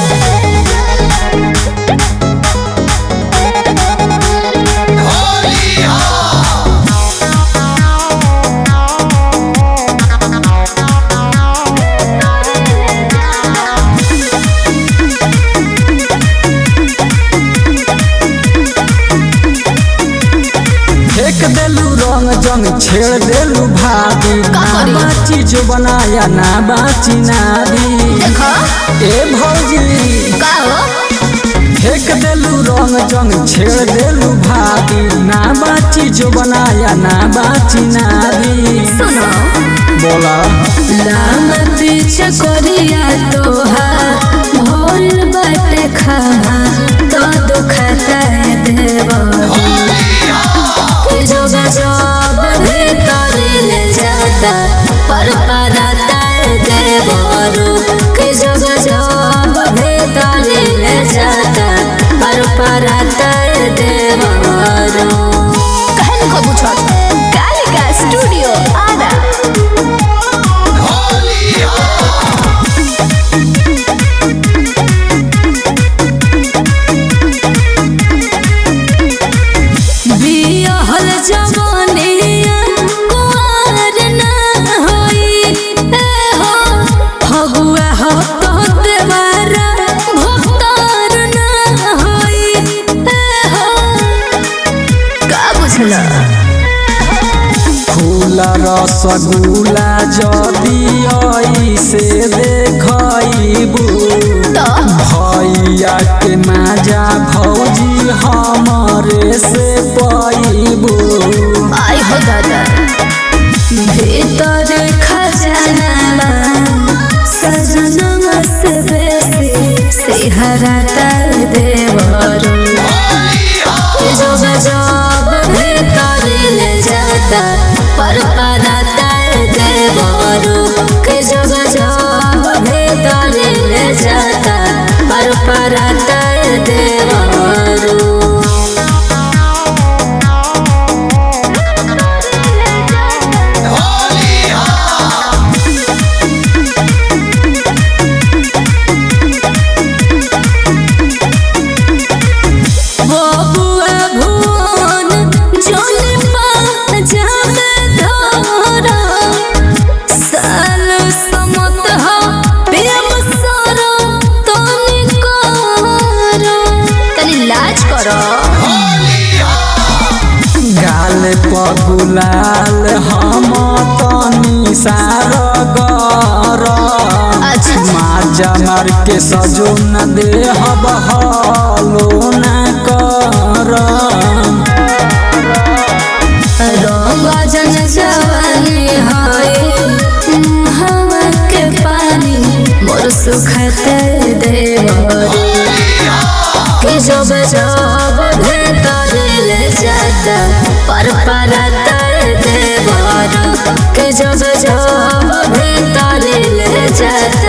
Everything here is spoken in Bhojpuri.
फेंक देलू रंग जंग छेड़ देलू भाभी का ना करी? बाची जो बनाया ना बाची नारी देखो ए भौजी का हो फेंक देलू रंग जंग छेड़ देलू भाभी ना बाची जो बनाया ना बाची नारी सुनो बोला लाम पीछे कोरिया तोहार भोल बाटे खामा तो दुखता है देव कि जो गजब भीतर ले जाता पर पराता है देवरू कि जो गजब भीतर ले जाता पर पराता है देवरू कहन को पूछो कालिका स्टूडियो आरा बियाहल जवानिया कुंवर ना होई ए हो फगुआ हो तो देवारा भक्तार ना होई ए हो का बुझला फूला रसगुल्ला जदी आई से देखबू तो भैया के माजा भौजी हमरे से पैबू आई हो दादा भीतर खजाना सजना से बेसी सिहरा तर देवरू जो गजब भीतर ले जाता पर पराता देवरू के जो गजब भीतर ले जाता पर पराता देवरू बबुआ भुवन जोन पाजामे धरा साल समत हो प्रेम सरो तनी करो तनी लाज करो गाल पगुलाल हम तनी सार गर अच्छा। माजा मार के सजो न दे हब हलो न कर रंग जन जवानी हाय हवा के पानी मोर सुखते देवरी कि जब जब भीतर ले जाता पर परता देवर कि जब जब भीतर ले जाता